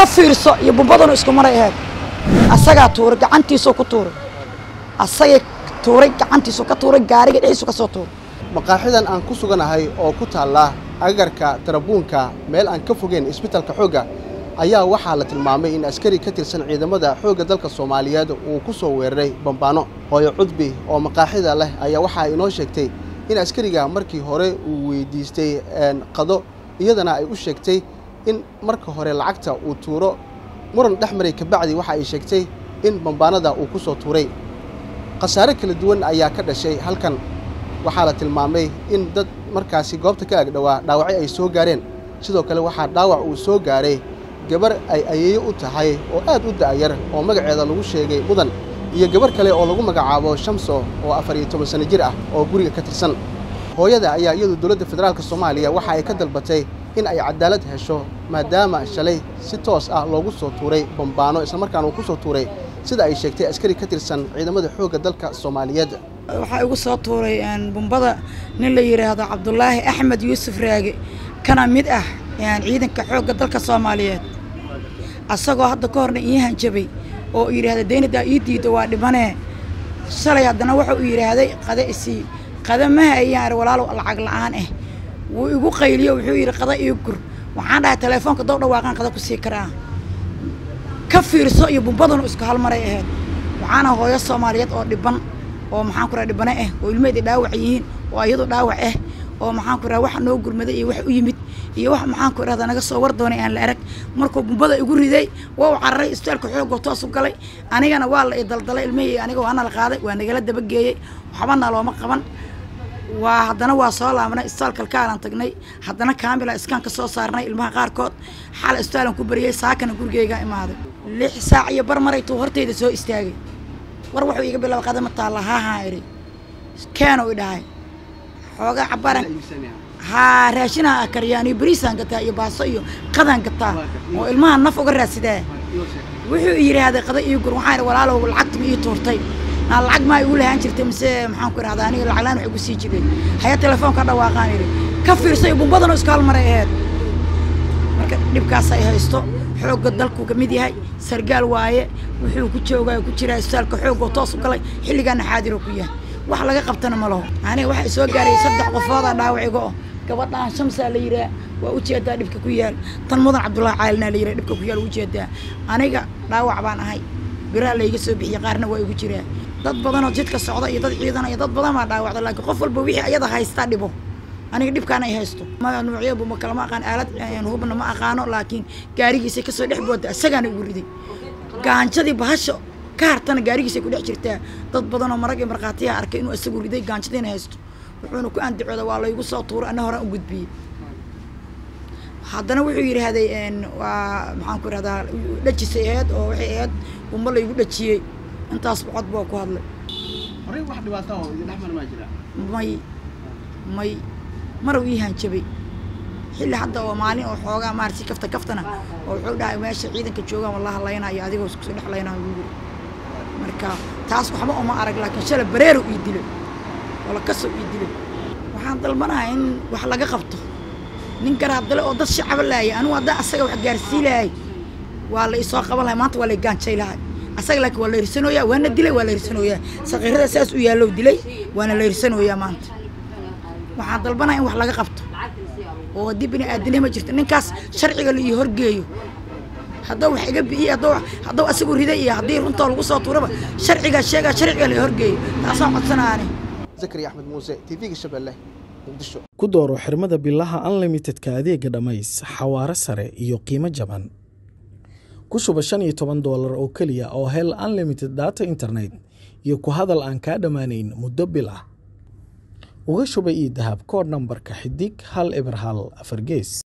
ka fiirso iyo bumbaduna isku maray ahayd asagaa tuuray gacantiisuu ku tuuray asagay tuuray gacantiisu ka tuuray gaariga dhexdiisu ka soo tuuray maqaaxidan aan ku suganahay oo ku taalla agagarka tarabuunka meel aan ka fogeyn isbitalka xoogga ayaa waxaa la tilmaamay in askari ka tirsan ciidamada xoogga dalka soomaaliyeed uu ku soo weeraray bambaano hooyo cudbi oo maqaaxida leh ayaa waxaa inoo sheegtay in askariga markii hore uu weydiistay qado iyadana ay u sheegtay in marka hore lacagta uu tuuro muran dhex maray kabacdi waxa ay sheegtay in bambaanada uu ku soo tuuray khasaare kala duwan ayaa ka dhashay halkan waxaa la tilmaamay in dad markaasi goobta ka agdhowaa dhaawacyo ay soo gaareen sidoo kale waxaa dhaawac uu soo gaaray gabar ay ayeeyo u tahay oo aad u da'yar oo magaceeda lagu sheegay mudan iyo gabar kale oo lagu magacaabo shamso oo afar iyo toban sanno jir ah oo guriga ka tirsan hooyada ayaa iyadu dowladda federaalka soomaaliya waxa ay ka dalbatay in ay cadaalad hesho maadaama shalay si toos ah loogu soo tuuray bambaano islamarkaana uu ku soo tuuray sida ay sheegtay askari ka tirsan ciidamada xoogga dalka soomaaliyeed waxaa igu soo tuuray bumbada nin la yidhaahdo cabdulaahi axmed yuusuf raage kana mid ah ciidanka xoogga dalka soomaaliyeed asagoo hadda ka horna ii hanjabay oo yidhaahda daynadaa ii diida waa dhibanee shalay haddana wuxuu u yidhaahday qada isii qada ma hayaan walaalow lacag la'aan ah wuu igu qayliyo wuxuu yidhi qada ii gur waxaan dhahay teleefoonka dow dhawaaqaan qada ku sii karaa ka fiirso iyo bumbaduna isku halmaray ahayd waxaana hooyo soomaaliyeed oo dhiban oo maxaan ku raha dhibane ah oo ilmaheeda dhaawac yihiin oo iyadu dhaawac ah oo maxaan ku raha wax noo gurmaday iyo wax u yimid iyo wax maxaan ku irahda naga soo war doonay aan la arag markuu bumbada igu riday waa u cararay isbitaalka xoogoo toos u galay anigana waa la idaldalay ilmihii aniga waana la qaaday waa nagala dabageeyey waxbana looma qaban waa haddana waa soo laabnay isbitaal kalkaalaan tagnay haddana kaamila iskaan ka soo saarnay ilmaha qaarkood xal isbitaalan ku bariyey saakana gurigeygaa imaaday lix saac iyo bar maraytuu hortayda soo istaagay war wuxuu iga bilaaba qadama taalla haahaa idhi keeno i dhahay xoogaa cabaran haa raashinaha kariyaan iyo bariisaan gataa iyo baaso iyo qadaan gataa oo ilmaha naf uga raadsidaa wuxuu yidhaahday qada ii gur waxaan idhi walaalow lacagta ma ii tuurtay naa lacag maa igu lahaan jirtay mise maxaan ku idhahdaa aniga lacag laan wax igu sii jiray haya telefoonka dhawaaqaan idhi ka fiirsay bumbadana isku halmaray aheyd marka dhibkaas ay haysto xoogga dalku ka mid yahay sargaal waaye wuxuu ku joogaa ku jiraa isbitaalka xoogoo toos u galay xilligaana xaadiroo ku yahay wax laga qabtana ma laho aniga waxay soo gaaray saddex qofoodaa dhaawac iga oh gabadhaan shamsaa la yidhaah waa ujeedaa dhibka ku yaal tan mudan cabdullaahi caalinaa la yidhaha dhibka ku yaal ujeedaa aniga dhaawac baan ahay biraa layga soo bixiyey qaarna waa igu jiraa dad badanoo jidka socda iyo dad ciidan iyo dad badan baa dhaawacda laakiin qof walba wixii ayada haystaa dhibo aniga dhibkaan ay haysto nuucyabu ma kalama aqaan aalad hubna ma aqaano laakiin gaarigiisay kasoo dhex booda isagaana igu riday gaanjadii bahasha ka hartana gaarigiisay ku dhex jirtaa dad badanoo marag iyo markhaatiyaha arkay inuu isagu riday gaanjadiina haysto wuxuuna ku andacooda waa laygu soo tuuray ana horaan u gudbiyey haddana wuxuu yidhaahday waa maxaan ku ihahdaa dhajisay aheyd oo waxay ahayd bumba laygu dhajiyey intaas cod baa ku hadlay may may marow ii hanjabay xilli hadda oo maalin oo xoogaa maarsi kafta kaftana oo wuxuu dhahay meesha ciidanka joogaan walla hadlaynayo adigoo iskusoo dhex laynayo ugu yiri marka taas waxba uma arag laakiin shala bareerow ii dilay wala kasow ii dilay waxaan dalbanahay in wax laga qabto nin garaabdale oo dad shacaba laayay anigu haddaa asaga wax gaarsii lahay waa la isoo qaban lahay maanta waa la gaanjay lahay asaga laakiin waa la hirsanooyaa waana dilay waa la hirsanooyaa sakiirada saas u yaallow dilay waana la hirsanooyaa maanta waxaan dalbanaya in wax laga qabto oo haddii bini aadinima jirto ninkaas sharciga la ii horgeeyo hadduu wax iga bi'iye hadduu hadduu asagu riday iyo haddii runtoo lagu soo tuuraba sharcigaa sheegaa sharciga la horgeeyo taasaan codsanaani zakari axmed muuse tv-ga shabeelle muqdisho ku dooro xirmada bilaha unlimitedka adeega dhammays xawaaro sare iyo qiimo jaban ku shuba shan iyo toban doolar oo keliya oo hel unlimited data internet iyo ku hadal aan kaa dhammaanayn muddo bil ah uga shuba ii dahab koodh nambarka xidig hal eber hal afar gees